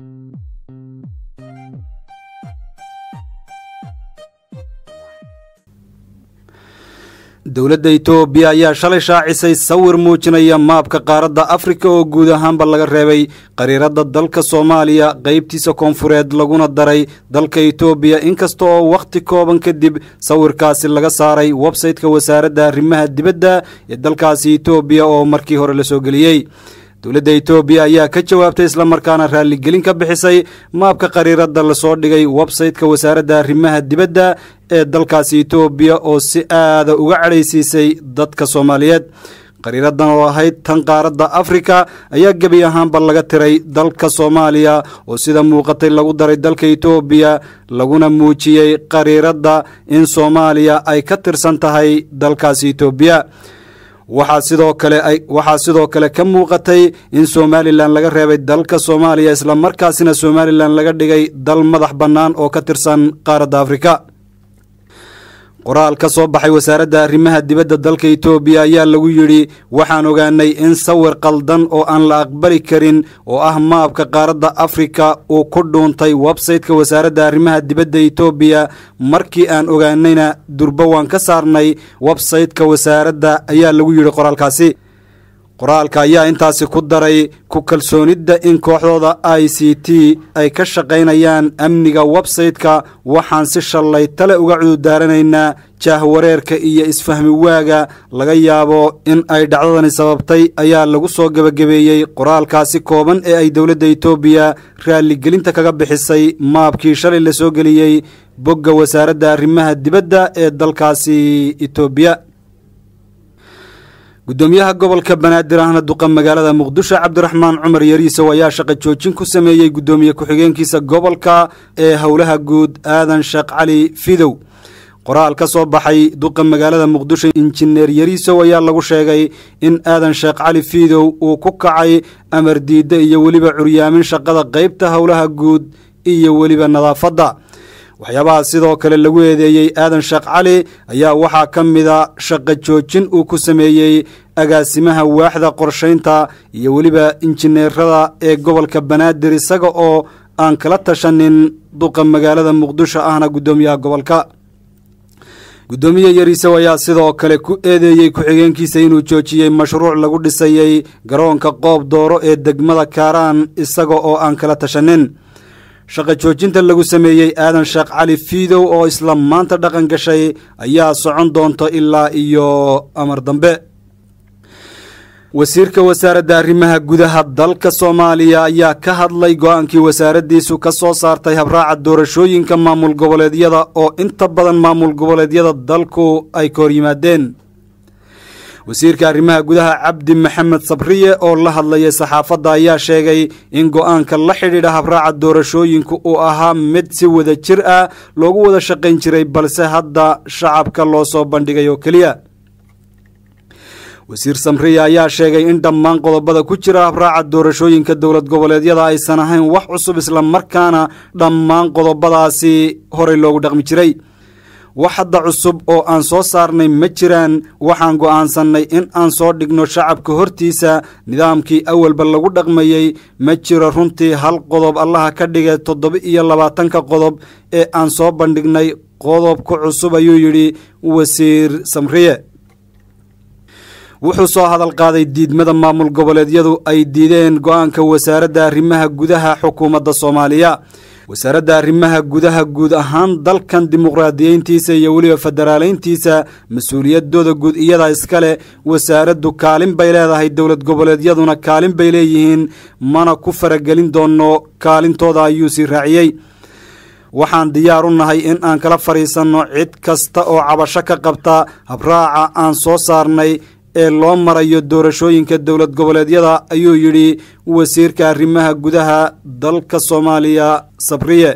dowladda itoobiya ayaa shalay shaacisay sawir muujinaya maabka qaaradda afrika oo guud ahaanba laga reebay qariiradda dalka soomaaliya qeybtiisa koonfureed laguna daray dalka itoobiya inkasta oo wakhti kooban kadib sawirkaasi laga saaray websayte-ka wasaaradda arrimaha dibadda ee dalkaasi itoobiya oo markii hore la soo geliyey dowladda itoobiya ayaa ka jawaabtay islamarkaana raalligelin ka bixisay maabka qariiradda lasoo dhigay websayte-ka wasaaradda arrimaha dibadda ee dalkaasi itoobiya oo si aada uga cadhaysiisay dadka soomaaliyeed qariiradan oo ahayd tan qaaradda afrika ayaa gebi ahaanba laga tiray dalka soomaaliya oo sida muuqatay lagu daray dalka itoobiya laguna muujiyey qariiradda in soomaaliya ay ka tirsan tahay dalkaasi itoobiya waxaa sidoo kale waxaa sidoo kale ka muuqatay in somalilan laga reebay dalka soomaaliya islamarkaasina somalilan laga dhigay dal madax bannaan oo ka tirsan qaaradda afrika qoraal ka soo baxay wasaaradda arrimaha dibadda dalka itoobiya ayaa lagu yidhi waxaan ogaanay in sawir qaldan oo aan la aqbali karin oo ah maabka qaaradda afrika uu ku dhuuntay websayte-ka wasaaradda arrimaha dibadda itoobiya markii aan ogaanayna durba waan ka saarnay websayte-ka wasaaradda ayaa lagu yidhi qoraalkaasi qoraalka ayaa intaasi ku daray ku kalsoonidda in kooxdooda i c t ay ka shaqaynayaan amniga websayte-ka waxaan si shallay tale uga cududaaranaynaa jaahwareerka iyo isfahmi waaga laga yaabo in ay dhacdadani sababtay ayaa lagu soo gebagabeeyey qoraalkaasi kooban ee ay dowladda itoobiya raalligelinta kaga bixisay maabkii shalay la soo geliyey bogga wasaaradda arrimaha dibadda ee dalkaasi itoobiya gudoomiyaha gobolka banaadir ahna duqa magaalada muqdisho cabdiraxmaan cumar yariisow ayaa shaqo joojin ku sameeyey gudoomiye ku-xigeenkiisa gobolka ee howlaha guud aadan sheekh cali fidow qoraal ka soo baxay duqa magaalada muqdisho injineer yariisow ayaa lagu sheegay in aadan sheekh cali fiidow uu ku kacay amar diidda iyo weliba curyaamin shaqada qeybta howlaha guud iyo weliba nadaafadda waxyaabaha sidoo kale lagu eedeeyey aadan sheekh cali ayaa waxaa ka mida shaqo joojin uu ku sameeyey agaasimaha waaxda qorshaynta iyo weliba injineerada ee gobolka banaadir isaga oo aan kala tashanin duqa magaalada muqdisho ahna guddoomiyaha gobolka guddoomiye yariisow ayaa sidoo kale ku eedeeyey ku-xigeenkiisa inuu joojiyey mashruuc lagu dhisayey garoonka qoob dooro ee degmada kaaraan isaga oo aan kala tashanin shaqo joojinta lagu sameeyey aadan sheekh cali fiidow oo isla maanta dhaqan gashay ayaa socon doonta ilaa iyo amar dambe wasiirka wasaaradda arrimaha gudaha dalka soomaaliya ayaa ka hadlay go-aankii wasaaraddiisu ka soo saartay habraaca doorashooyinka maamul goboleedyada oo inta badan maamul goboleedyada dalku ay ka hor yimaadeen wasiirka arrimaha gudaha cabdi maxamed sabriye oo la hadlayay saxaafadda ayaa sheegay in go-aanka la xidhiidha habraaca doorashooyinku uu ahaa mid si wada jir ah loogu wada shaqayn jiray balse hadda shacabka loo soo bandhigay oo keliya wasiir samriye ayaa sheegay in dhammaan qodobada ku jira habraaca doorashooyinka dowlad goboleedyada aysan ahayn wax cusub islamarkaana dhammaan qodobadaasi horey loogu dhaqmi jiray wax hadda cusub oo aan soo saarnay ma jiraan waxaan go'aansannay in aan soo dhigno shacabka hortiisa nidaamkii awalba lagu dhaqmayey ma jiro runtii hal qodob allaha ka dhigay toddoba iyo labaatanka qodob ee aan soo bandhignay qodobka cusub ayuu yidhi wasiir samriye wuxuu soo hadal qaaday diidmada maamul goboleedyadu ay diideen go-aanka wasaaradda arrimaha gudaha xukuumadda soomaaliya wasaaradda arrimaha gudaha guud ahaan dalkan dimuqraadiyeyntiisa iyo weliba federaaleyntiisa mas-uuliyadooda guud iyada iskale wasaaraddu kaalin bay leedahay dowlad goboleedyaduna kaalin bay leeyihiin mana ku faragelin doono kaalintooda ayuu sii raaciyey waxaan diyaar u nahay in aan kala fadhiisanno cid kasta oo cabasho ka qabta habraaca aan soo saarnay ee loo marayo doorashooyinka dowlad goboleedyada ayuu yidhi wasiirka arrimaha gudaha dalka soomaaliya sabriye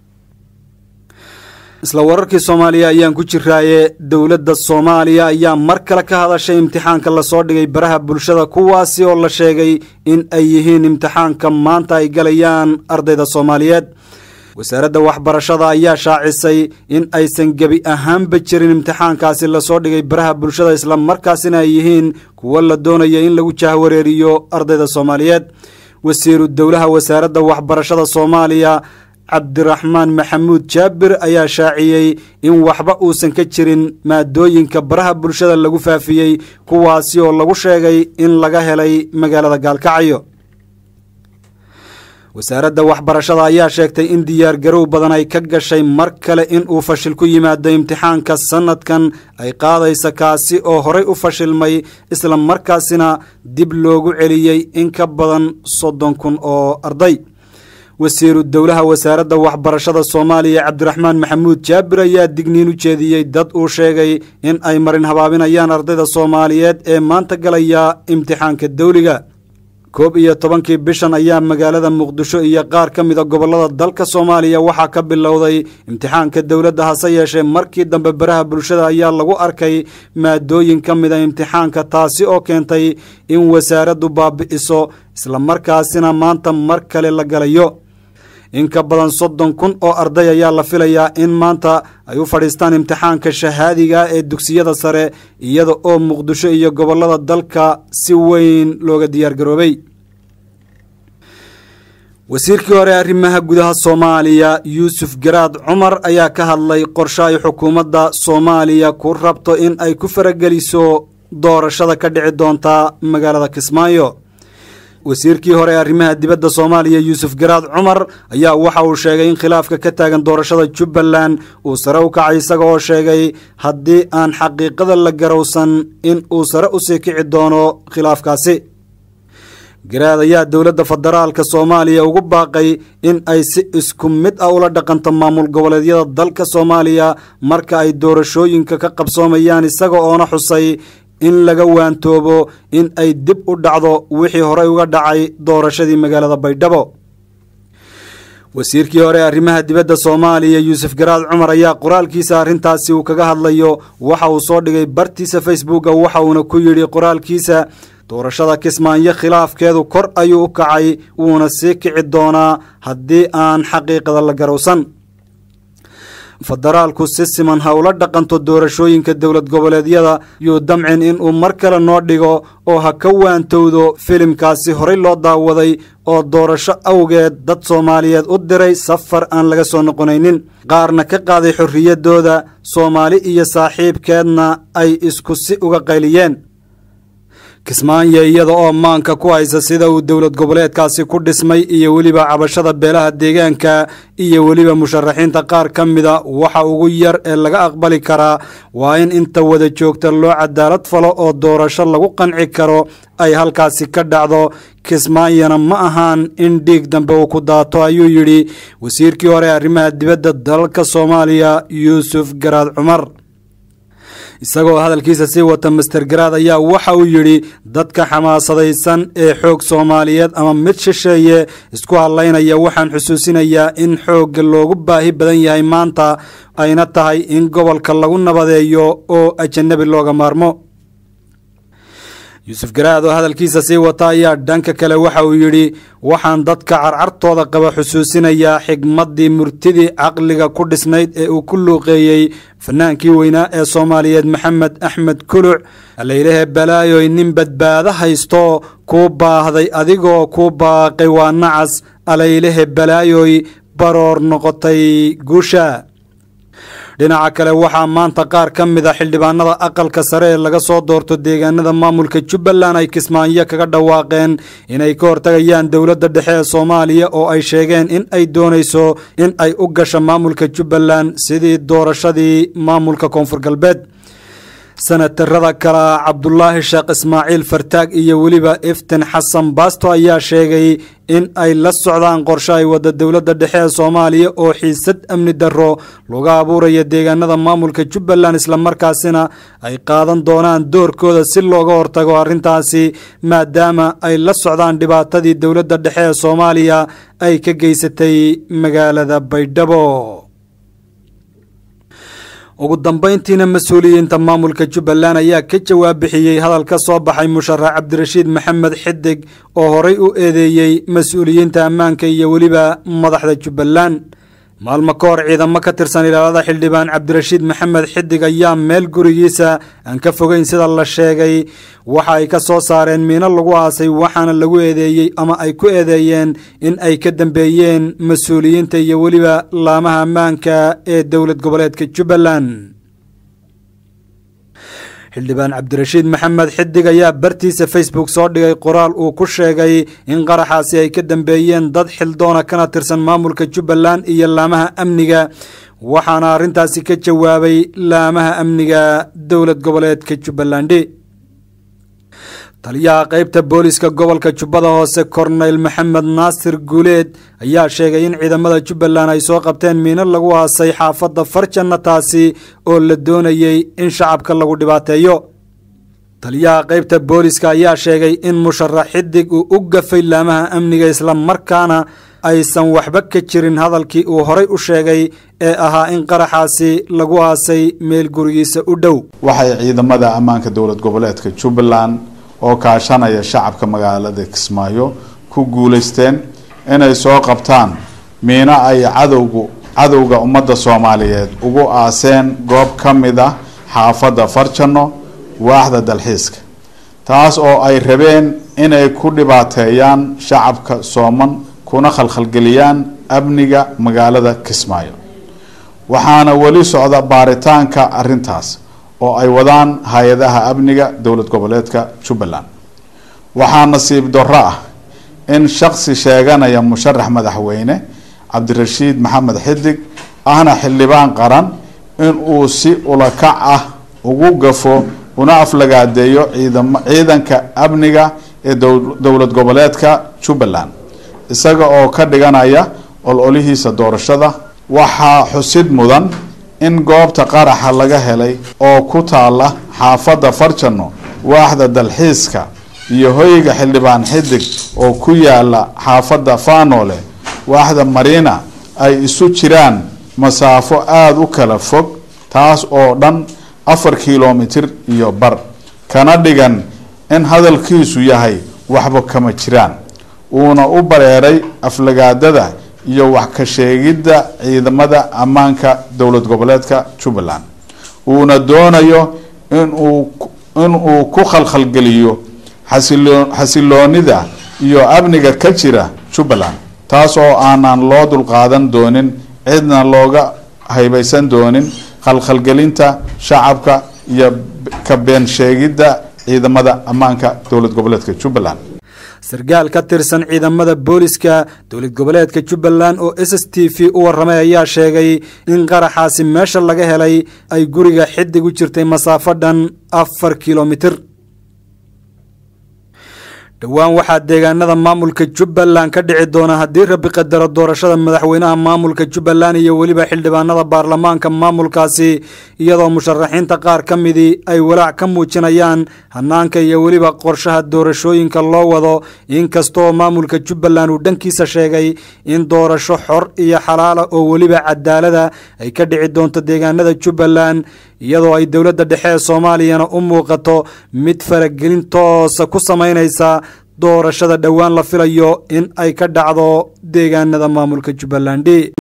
isla wararkii soomaaliya ayaan ku jiraaye dowladda soomaaliya ayaa mar kale ka hadashay imtixaanka lasoo dhigay baraha bulshada kuwaasi oo la sheegay in ay yihiin imtixaanka maanta ay galayaan ardayda soomaaliyeed wasaaradda waxbarashada ayaa shaacisay in aysan gebi ahaanba jirin imtixaankaasi lasoo dhigay baraha bulshada isla markaasina ay yihiin kuwo la doonaya in lagu jahwareeriyo ardayda soomaaliyeed wasiiru dowlaha wasaaradda waxbarashada soomaaliya cabdiraxmaan maxamuud jaabir ayaa shaaciyey in waxba uusan ka jirin maadooyinka baraha bulshada lagu faafiyey kuwaasi oo lagu sheegay in laga helay magaalada gaalkacyo wasaaradda waxbarashada ayaa sheegtay in diyaargarow badan ay ka gashay mar kale in uu fashil ku yimaado imtixaanka sanadkan ay qaadaysa kaasi oo horay u fashilmay isla markaasina dib loogu celiyey in ka badan soddon kun oo arday wasiiru dowlaha wasaaradda waxbarashada soomaaliya cabdiraxmaan maxamuud jaabir ayaa digniin u jeediyey dad uu sheegay in ay marin habaabinayaan ardayda soomaaliyeed ee maanta galaya imtixaanka dawliga koob iyo tobankii bishan ayaa magaalada muqdisho iyo qaar ka mida gobollada dalka soomaaliya waxaa ka bilowday imtixaanka dowladda hase yeeshee markii dambe baraha bulshada ayaa lagu arkay maadooyin ka mida imtixaanka taasi oo keentay in wasaaraddu baabi'iso islamarkaasina maanta mar kale la galayo in ka badan soddon kun oo arday ayaa la filayaa in maanta ay u fadhiistaan imtixaanka shahaadiga ee dugsiyada sare iyada oo muqdisho iyo gobollada dalka si weyn looga diyaargaroobay wasiirkii hore arrimaha gudaha soomaaliya yuusuf garaad cumar ayaa ka hadlay qorshe ay xukuumadda soomaaliya ku rabto in ay ku farageliso doorashada ka dhici doonta magaalada kismaayo wasiirkii hore ee arrimaha dibadda soomaaliya yuusuf garaad cumar ayaa waxa uu sheegay in khilaafka ka taagan doorashada jubbaland uu sare u kacay isaga oo sheegay haddii aan xaqiiqada la garowsan in uu sare u sii kici doono khilaafkaasi garaad ayaa dowladda federaalka soomaaliya ugu baaqay in ay si isku mid ah ula dhaqanto maamul goboleedyada dalka soomaaliya marka ay doorashooyinka ka qabsoomayaan isaga oona xusay in laga waantoobo in ay dib u dhacdo wixii horey uga dhacay doorashadii magaalada baydhabo wasiirkii hore arrimaha dibadda soomaaliya yuusuf garaad cumar ayaa qoraalkiisa arrintaasi uu kaga hadlayo waxa uu soo dhigay bartiisa facebooka waxa uuna ku yidhi qoraalkiisa doorashada kismaayo khilaafkeedu kor ayuu u kacay wuuna sii kici doonaa haddii aan xaqiiqada la garowsan federaalku si siman ha ula dhaqanto doorashooyinka dowlad goboleedyada yuu damcin inuu mar kale noo dhigo oo ha ka waantowdo filimkaasi horey loo daawaday oo doorasho awgeed dad soomaaliyeed u diray safar aan laga soo noqonaynin qaarna ka qaaday xorriyaddooda soomaali iyo saaxiibkeedna ay isku si uga qayliyeen kismaayo iyada oo maanka ku haysa sida uu dowlad goboleedkaasi ku dhismay iyo weliba cabashada beelaha deegaanka iyo weliba musharaxiinta qaar ka mida waxa ugu yar ee laga aqbali karaa waa in inta wada joogta loo cadaalad falo oo doorasho lagu qanci karo ay halkaasi ka dhacdo kismaayona ma ahaan in dhiig dambe uu ku daato ayuu yidhi wasiirkii hore arrimaha dibadda dalalka soomaaliya yuusuf garaad cumar isagoo hadalkiisa sii wata master garaad ayaa waxa uu yidhi dadka xamaasadaysan ee xoog soomaaliyeed ama mid shisheeye isku hadlaynaya waxaan xusuusinayaa in xoogga loogu baahi badan yahay maanta ayna tahay in gobolka lagu nabadeeyo oo ajanabi looga maarmo yuusuf garaad oo hadalkiisa sii wata ayaa dhanka kale waxa uu yidhi waxaan dadka carcartooda qaba xusuusinayaa xigmaddii murtidii caqliga ku dhisnayd ee uu ku luuqeeyey fanaankii weynaa ee soomaaliyeed maxamed axmed kuluc allaylehe balaayoy nin badbaado haysto kuu baahday adigoo kuu baaqay waa nacas alaylehe balaayoy baroor noqotay guusha dhinaca kale waxaa maanta qaar ka mid a xildhibaanada aqalka sare ee laga soo doorto deegaanada maamulka jubbaland ay kismaayo kaga dhawaaqeen inay ka hortagayaan dowladda dhexe ee soomaaliya oo ay sheegeen in ay doonayso in ay u gasho maamulka jubbaland sidii doorashadii maamulka koonfur galbeed senatarada kale cabdulaahi sheekh ismaaciil fartaag iyo weliba iftin xasan baasto ayaa sheegay in ay la socdaan qorshe ay wadda dowladda dhexe ee soomaaliya oo xiisad amni darro laga abuuraya deegaanada maamulka jubbaland islamarkaasina ay qaadan doonaan doorkooda si looga hortago arrintaasi maadaama ay la socdaan dhibaatadii dowladda dhexe ee soomaaliya ay ka geysatay magaalada baydhabo ugu dambayntiina mas-uuliyiinta maamulka jubbaland ayaa ka jawaab bixiyey hadal ka soo baxay musharax cabdirashiid maxamed xidig oo horey u eedeeyey mas-uuliyiinta ammaanka iyo weliba madaxda jubbaland maalmo ka hor ciidamo ka tirsan ilaalada xildhibaan cabdirashiid maxamed xidig ayaa meel gurigiisa aan ka fogeyn sida la sheegay waxa ay ka soo saareen miino lagu aasay waxaana lagu eedeeyey ama ay ku eedeeyeen in ay ka dambeeyeen mas-uuliyiinta iyo weliba laamaha ammaanka ee dowlad goboleedka jubbaland xildhibaan cabdirashiid maxamed xidig ayaa bartiisa facebook soo dhigay qoraal uu ku sheegay in qaraxaasi ay ka dambeeyeen dad xildoona kana tirsan maamulka jubbaland iyo laamaha amniga waxaana arrintaasi ka jawaabay laamaha amniga dowlad goboleedka jubbalandi taliyaha qeybta booliska gobolka jubbada hoose korneyl maxamed naasir guuleed ayaa sheegay in ciidamada jubbaland ay soo qabteen miino lagu aasay xaafadda farjanna taasi oo la doonayey in shacabka lagu dhibaateeyo taliyaha qeybta booliska ayaa sheegay in musharax xidig uu u gafay laamaha amniga islamarkaana aysan waxba ka jirin hadalkii uu horay u sheegay ee ahaa in qaraxaasi lagu aasay meel gurigiisa u dhow waxay ciidamada ammaanka dowlad goboleedka jubbaland oo kaashanaya shacabka magaalada kismaayo ku guuleysteen inay soo qabtaan miino ay cadowgu cadowga ummadda soomaaliyeed ugu aaseen goob ka mid ah xaafadda farjano waaxda dalxiiska taas oo ay rabeen inay ku dhibaateeyaan shacabka sooman kuna khalkhalgeliyaan amniga magaalada kismaayo waxaana weli socda baaritaanka arrintaas oo ay wadaan hay-adaha amniga dowlad goboleedka jubbaland waxaa nasiib darro ah in shaksi sheeganaya musharax madaxweyne cabdirashiid maxamed xidig ahna xildhibaan qaran in uu si ulakac ah ugu gafo una aflagaadeeyo ciidam ciidanka amniga ee dowlad goboleedka jubbaland isaga oo ka dhiganaya ololihiisa doorashada waxaa xusid mudan in goobta qaraxa laga helay oo ku taala xaafadda farjano waaxda dalxiiska iyo hoyga xildhibaan xidig oo ku yaala xaafadda fanole waaxda mariina ay isu jiraan masaafo aada u kala fog taas oo dhan afar kilomitir iyo bar kana dhigan in hadalkiisu yahay waxba kama jiraan uuna u bareeray aflagaadada iyo wax ka sheegidda ciidamada ammaanka dowlad goboleedka jubbaland uuna doonayo inuu inuu ku khalkhalgeliyo xasilo xasiloonida iyo amniga ka jira jubbaland taas oo aanan loo dulqaadan doonin cidna looga haybaysan doonin khalkhalgelinta shacabka iyo ka been sheegidda ciidamada ammaanka dowlad goboleedka jubbaland sarkaal ka tirsan ciidamada booliska dowlad goboleedka jubbaland oo s s t v u warramay ayaa sheegay in qaraxaasi meesha laga helay ay guriga xidig u jirtay masaafo dhan afar kilomitir dhowaan waxaa deegaanada maamulka jubbaland ka dhici doona haddii rabi qadaro doorashada madaxweynaha maamulka jubbaland iyo weliba xildhibaanada baarlamaanka maamulkaasi iyadoo musharaxiinta qaar ka midii ay walaac ka muujinayaan hanaanka iyo weliba qorshaha doorashooyinka loo wado inkastoo maamulka jubbaland uu dhankiisa sheegay in doorasho xor iyo xalaala oo weliba cadaalada ay ka dhici doonto deegaanada jubbaland iyadoo ay dowladda dhexe ee soomaaliyana u muuqato mid faragelin toosa ku samaynaysa doorashada dhowaan la filayo in ay ka dhacdo deegaanada maamulka jubbaland